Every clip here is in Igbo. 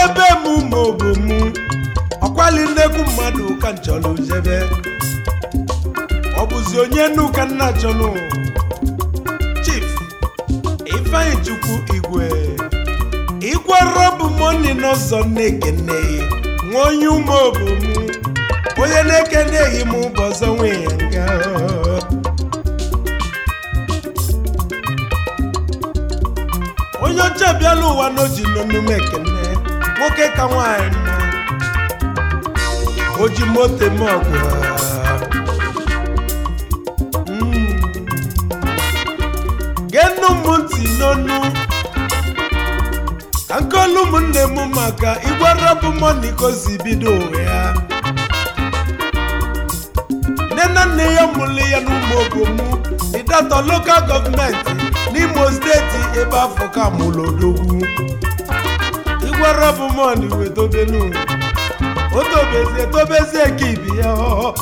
jebe m ma ọ bụ mụ ọkwali nnekwu mmadụ ka m chọrọ jebe ọ bụzi onye nnu ka nna chọnụ chief ifeanyi chukwu igwe igwe rọbụ moni n'ụzọ na-ekene nwa onye ume obomu onye na-ekeneghị m ụbọzọ nwe ya nga onye ọcha bịala ụwa n'oji n'omume ekene nwoke ka nwaanyị mma o ji moto eme ọgụ Mm. geenụ m ntị n'onu ka nkolu ụmụnne m maka igwe rọbụ mọni ka o si bido ụwa ya nne na nne ya mụrụ ya n'ụmụ obomu ịdatọ lokal gọọmenti n'imo steeti ebe afọ ka mụrụ odogwu igwe rọbụ mọni wee dobenu o tobezie tobezie ka ibi ya ọ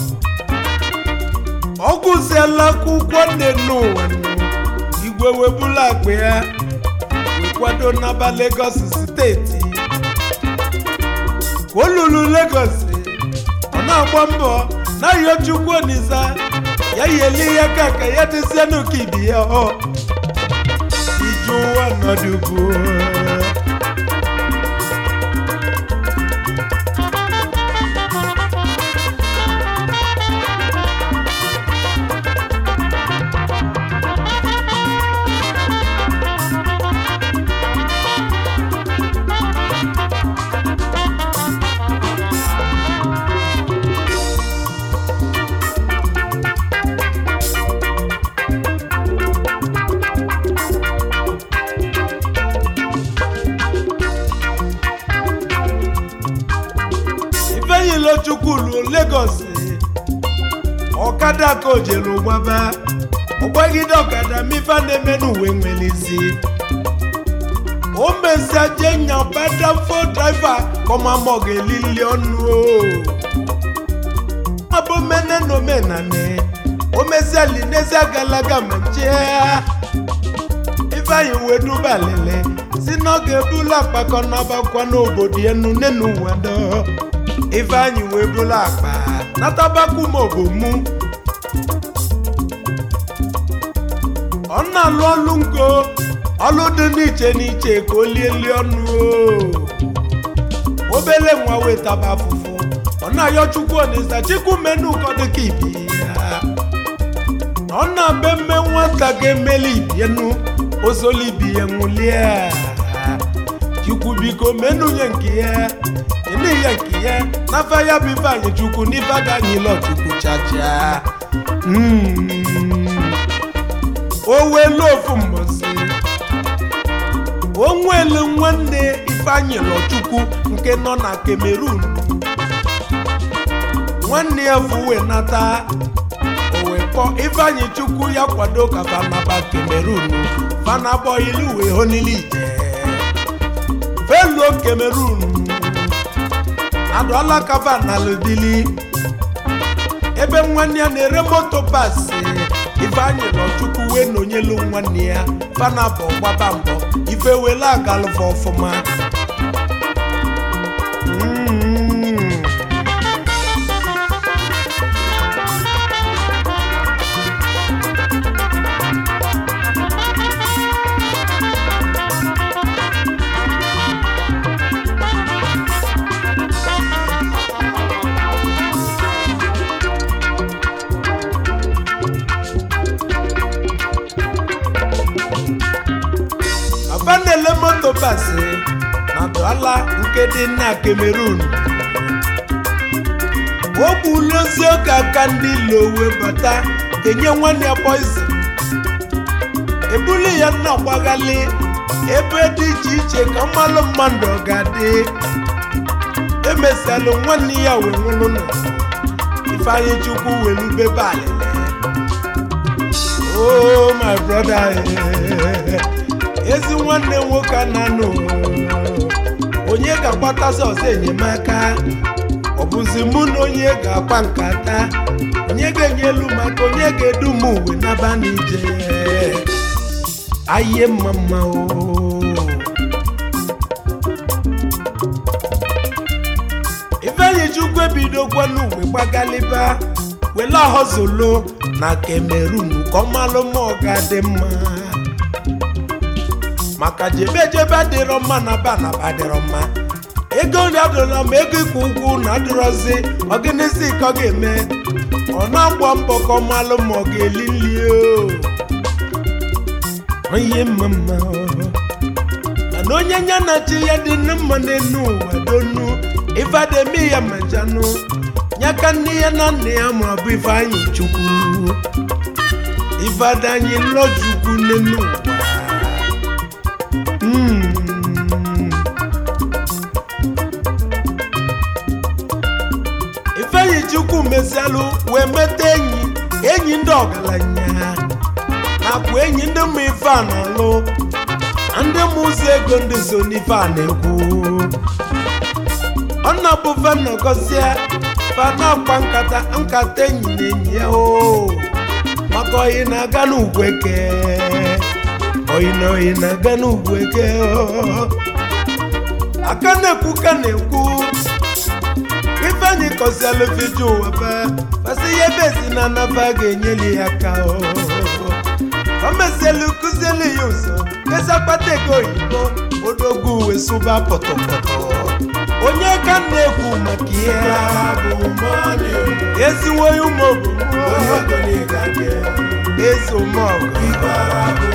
ọ gụziela akwụkwọ nne n'ụwa nụ. igwe webula akpa ya wee kwado n'aba Lagos steeti ka o lulu Lagos ọ na-agba mbọ na-ayọ Chukwu Olisa ya yeli ya ka ka ya dịzie n'ụka ibi ya ọ ije ụwa nọdụbụ ifeanyilochukwu luo Lagos ọkada ka o jere gbaba ọgbagide ọkada mife na-eme n'uwe nwere isi o mesia je nyabadafo draiva kọmamọ ga-elili ọnụ o abụ mene na omenane o mesia linesia galaga ma chea ifeanyi wee duba lele si na ọ ga-ebula akpakọ n'abakwa n'obodo enu nenu wado ifeanyi wee bula akpa natabaku ma obomu ọ na-alụ ọlụ ngo ọlụ dị n'iche n'iche ka o lieli ọnụ o obele nwa wetaba afụfụ ọ na-ayọ chukwu Olisa chukwu menu ụkọdụ ka ibi ya ọ na-abịa mme nwata ga-emeli ibienu ozoli ibi ya nwụlie chukwu biko menunye nke ya enye ya nke ya n'afa ya bụ ife anyị chukwu n'ife aga anyị lọ chukwu chacha Mm. o weelu ofu mbosi o nwelu nwanne ifeanyị lọchukwu nke nọ na Cameroon nwanne ya fuwe nata o wee kpọ ifeanyị chukwu ya kwado ka fanaba Cameroon fanabọ ilu wee honili ije feluo Cameroon adụọla kava na lubili ebe nwanne ya na-ere moto pasi ifeanyị nọchukwu wee nọnyelu nwanne ya fanabọ gbaba mbọ ife wele agalụfa ọfụma Mm. afanele moto basi na Douala nke dị na Cameroon o gbulozi oge aka ndị lowe bata enye nwanne ya poison ebuli ya nna gbaghali ebe dị iche iche ka mmalụ mmadụ ọ ga-adị emesialụ nwanne ya wee nwụrụ nọ ifeanyị chukwu were ubebe alịlị oh my brother eh. ezi nwanne nwoke a na-anụ onye ga-akpatazi ọzọ enyemaka ọ bụzi mụ na onye ga-akpa nkata onye ga-enye elu maka onye ga-edu m uwe n'aba n'ije aye mma mma o igwe bidokwana uwe gbagaliba wele ọhọzolo na Cameroon ka ọ malụ ma ọ ga-adị mma maka jebe jebe adịrọ mma na ba na ba adịrọ mma ego nri adịrọla ma ego ịkwụ ụgwọ na adịrọzi ọgịnịzi ka ọ ga-eme ọ na-agba mbọ ka ọ malụ ma ọ ga-eli nri o ihe mma mma mana onye nya na chi ya dị na mma n'elu ụwa donu ifeademi ya majanụ nyaka nne ya na nna ya ma ọ bụ ifeanyị chukwu ifeadanyi lọchukwu n'elu ụwa Mm. ifeanyi chukwu mesialụ wee meta enyi enyi ndị ọgaranya nakwa enyi ndị mma ife a na-alụ ndị mụ ụzọ ego ndị so n'ife a na-ekwu ọ na-bụ fenọgọzie fanakpa nkata nkata enyi na enyi ya o maka oyi na-aga n'ugwu eke oyi na oyi na-aga n'ugwu eke o. aka na-ekwu ka na-ekwu ifeanyị kọzialụ fiji ụwa fe fasị ihe ebe si na anaba ga-enyeli ya aka o o mezielu kụzielu ya ụzọ kesa kpata ego oyibo odogwu uwe sụba pọtọpọtọ onye ka m na-ekwu maka ihe eziwo ya ụmụ ezi ụmụọgụ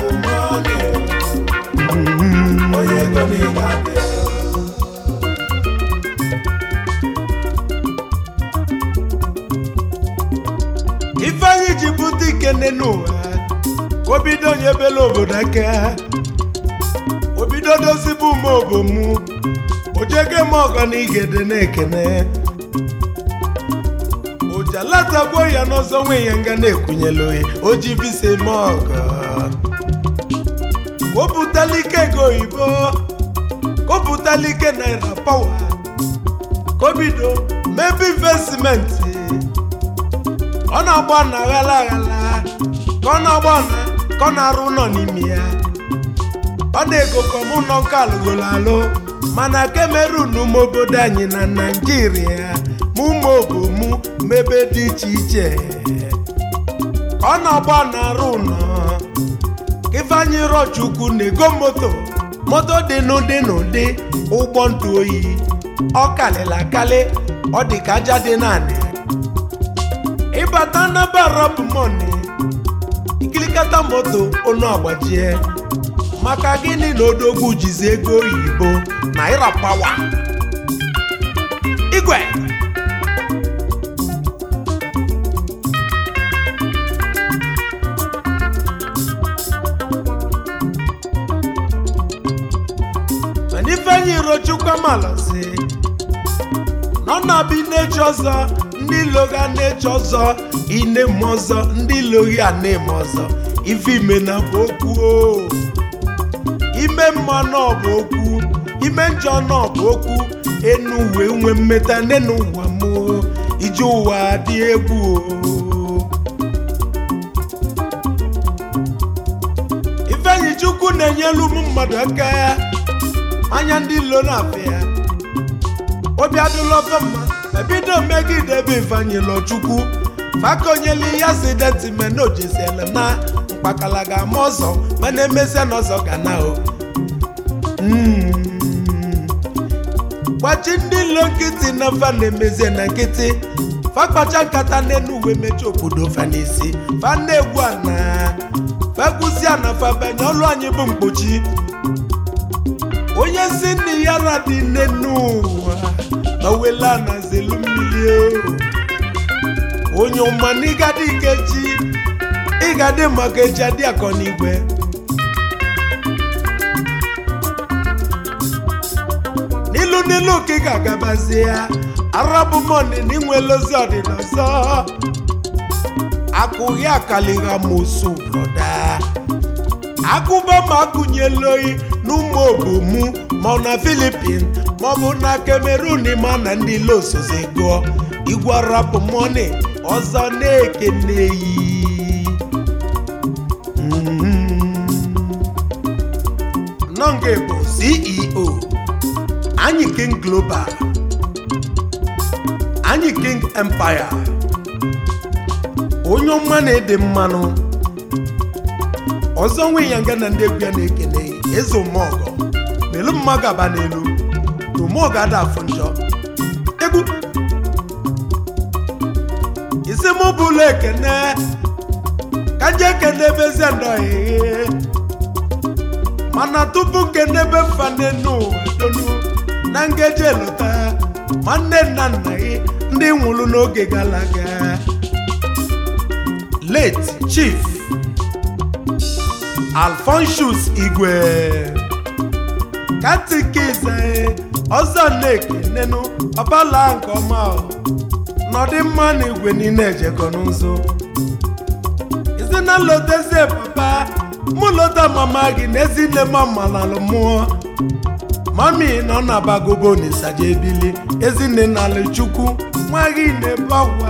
ifeanyị ji bute ikene n'ụwa ka o bido onye bela obodo aka o bido dozibe ume obomu ojege m ọgọ na igede na-ekene ojalatagbuo ya n'ọzọ nwe ya nga na-ekwunyela oyi o ji visa eme ọgọ ka o butela ike ego oyibo ka o butela ike naira pawa ka o bido mebe investmenti ọ na-agba na aghala aghala ka ọ na-agba na ka ọ na-arụ ụlọ n'ime ya ọ na-ego kọm ụlọ nke alụgolo alụ mana Cameroon ma obodo anyị na Naịjirịa ma ụmụ obomu mebe dị iche iche ka ọ na-agba na-arụ ụlọ ka Ifeanyị Rochukwu na-ego moto moto dị n'ụdị n'ụdị ụgbọ ntụ oyi ọ kalịla akali ọ dị ka aja dị naanị ịbata na barọp mọni ikilikata moto onu agbajie maka gịnị na odogwu jizi ego oyibo naira pawa igwe mana Ifeanyi Rochukwu amalazi nọ na-abịa inechi ọzọ ndị loga na-eche ọzọ ine m ọzọ ndị logi a na-eme ọzọ ife ime na bụ okwu o ime mma nọ bụ okwu ime njọ nọ bụ okwu enu wee nwee mmeta n'enu ụwa m o. ije ụwa dị egwu o Ifeanyi Chukwu na-enyelu ụmụ mmadụ aka anya ndị ilo na-afịa obi adịla ofe mma ma bido megide ebe Ifeanyi Rochukwu fakonyeli ya si detime na ojesiele na mkpakala ga-ama ọzọ mana emesia na ọzọ ga na o Mm. gbachi ndị ilo nkịtị na fa na-emezie na nkịtị fakpacha nkata n'elu uwe mechaa obodo fa n'isi fa na-egwu ana fegwuzie na fa banye ọlụ anyị bụ mkpochi onye si nne ya ra dị nne n'ụwa na wela na zelu mmiri o onye ọma na ịgadị ikechi ịgadị maka echi adị akọ n'igwe n'ilu n'ilu ka ị ga-agabazi ya arabụ mọni na inwele ozi ọdịna ọzọ akụghị akaliga mosu broda agụba ma akụnyela oyi n'ụmụ obomu ma ọ na filipin ma ọ bụ na cameroon ma na ndị losozi gụọ igwe arapụ mọni ọzọ na-ekeneyi nọnga bụ ceo anyị king global anyị king empire onye ọma na-ede mmanụ ọzọ nwe ya nga na ndị egwu ya na-ekene eze omeọgọ melu mmadụ aba n'elu na omeọgọ ada afụ njọ egwu isi mụ bụla ekene ka je ekene ebezie ndọghị mana tupu nkene ebe fanenu donu na ngeji elota ma nne nna nna gị ndị nwụrụ n'oge gara aga late chief alfonsus igwe katikize ọzọ na-ekenenu ọbala nke ọma ọ. nọdị mma na igwe niile ejekọ n'ụzọ isi na lotezie papa mụ lota mama gị na ezi nne m malalụ mụọ mami nọ na bagobo na ịsaja ebili ezinne n'ala chukwu nwa gị na-ebawa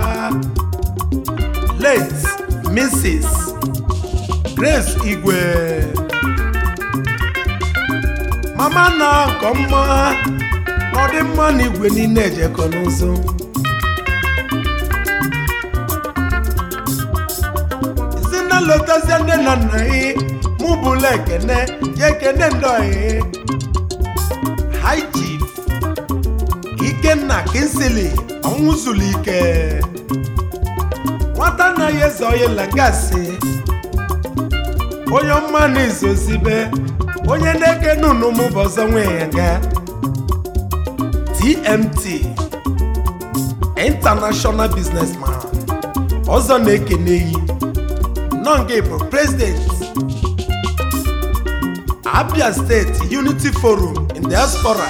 late mrs grace igwe mama na nke ọma na ọdị mma na igwe niile ejekọ n'ụzọ si na lotazie nne na nna gị mụ bụla ekene ya ekene ndọghị high chief ikenna kinsili ọnwụ zuru ike nwata anaghị eze onye lagasị onye ọma na izozibe onye na-ekene unu mụ bụ ọzọ nwe ya ga tmt international businessman ọzọ na-ekene yi nọnge bụ president abia steeti unity forum in diaspora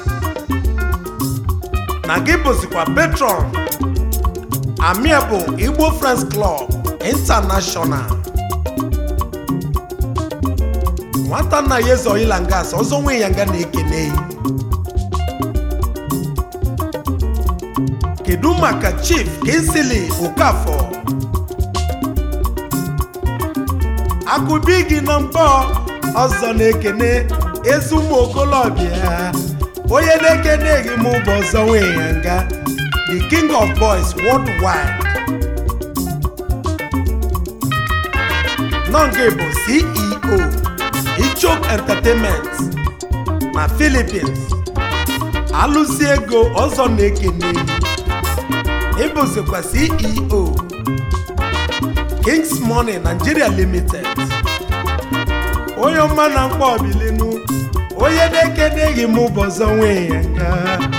na gị bụzikwa patron amiable igbo friends club international nwata nna ya eze oyila ngas ọzọ nwe ya nga na-ekene yi kedu maka chief kinsili okafọ akụbi gị na mbọ ọzọ na-ekene ezi ụmụ okolobịa onye na-ekene gị mụ bụ ọzọ nwe ya nga the king of boys worldwide nọnge bụ ceo ichok entertainment na philippines alụsi ego ọzọ na-ekene ịbụzikwa ceo kings money nigeria limited onye ọma na mkpa ọbilinu onye na-ekene gị mụ bụ ọzọ nwe ya nga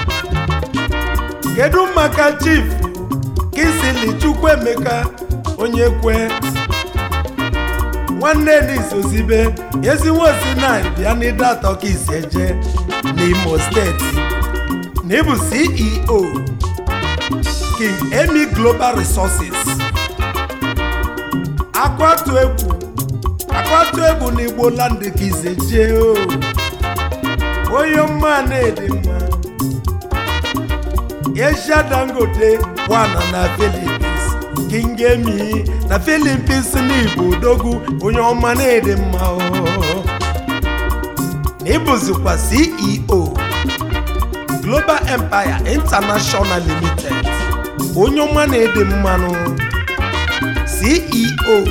kedu maka chief kisili chukwuemeka onye kwe nwanne n'izozibe ezinwosi na bịa n'ide atọ ka isi eje n'imo steeti na ịbụ ceo king emi global resources akwatu egwu akwatu egwu na igbo land ka ise jee o onye mma na-ede mma Asia Dangote wana na Philippines King Emi na Philippines n'Igbo odogwu onye ọma na-ede mma o na ịbụzikwa CEO Global Empire International Limited onye ọma na-ede mmanụ CEO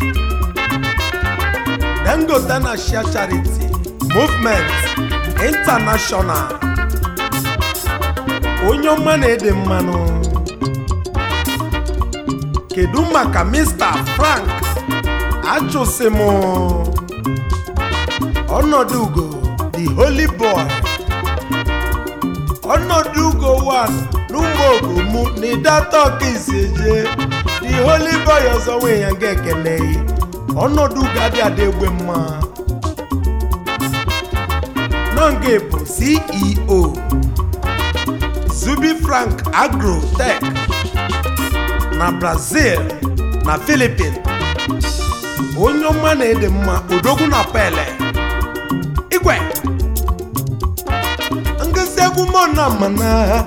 Dangote na Share Charity Movement International onye ọma na-ede mmanụ kedu maka Mr. Frank ajụsị m ọnọdụ ugo the holy boy ọnọdụ ugo one n'ụmụ ogomu na ịdata ọka iseje the holy boy ọzọ nwe ya nga ekeneghị ọnọdụ ugo adị ada egbe mma nọnge bụ ceo zubi frank agrotech na brazil na philippines onye ọma na-ede mma odogwu na pele igwe ngosi egwu mona mana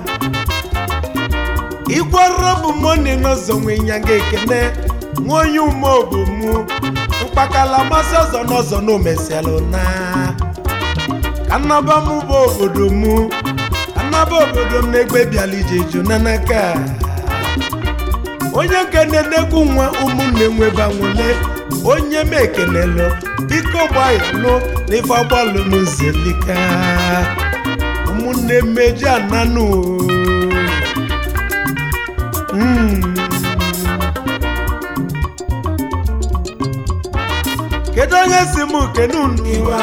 igwara bụ moni n'ọzọ nwe ya ga ekene nwa onye ume obomu mkpakala masị ọzọ n'ọzọ na omesialụ na ka nnaba m bụ obodo mu kanaba obodo m na-egbe bịala ije ju n'aka onye nke na-enegwu nwa ụmụnne nwebanwele onye m ekenelụ biko gbayalụ n'ife agbalụ n'ụzọlika ụmụnne mmeji ananụ Mm. kedu onye si m kene unu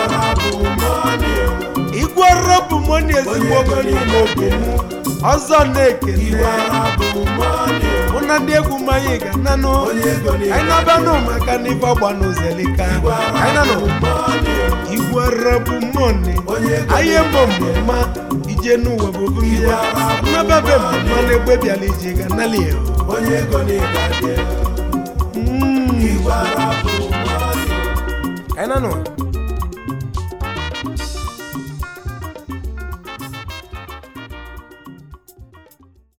igwe rọbụ moni ezigbo ogonye n'oge m ọzọ na-ekene mụ na ndị egwu mmanya ga nanụ anyị na-abanụ maka n'ife ọgba n'ụzọlika anyị nanụ igwe rọbụ moni anyị mbọ mmemme ije n'ụwa bụ obumbia nnababe mmemme na-egbe bịala ije ga nali onye ego na-egade Mm. igwe ara bụ mmadụ anyị nanụ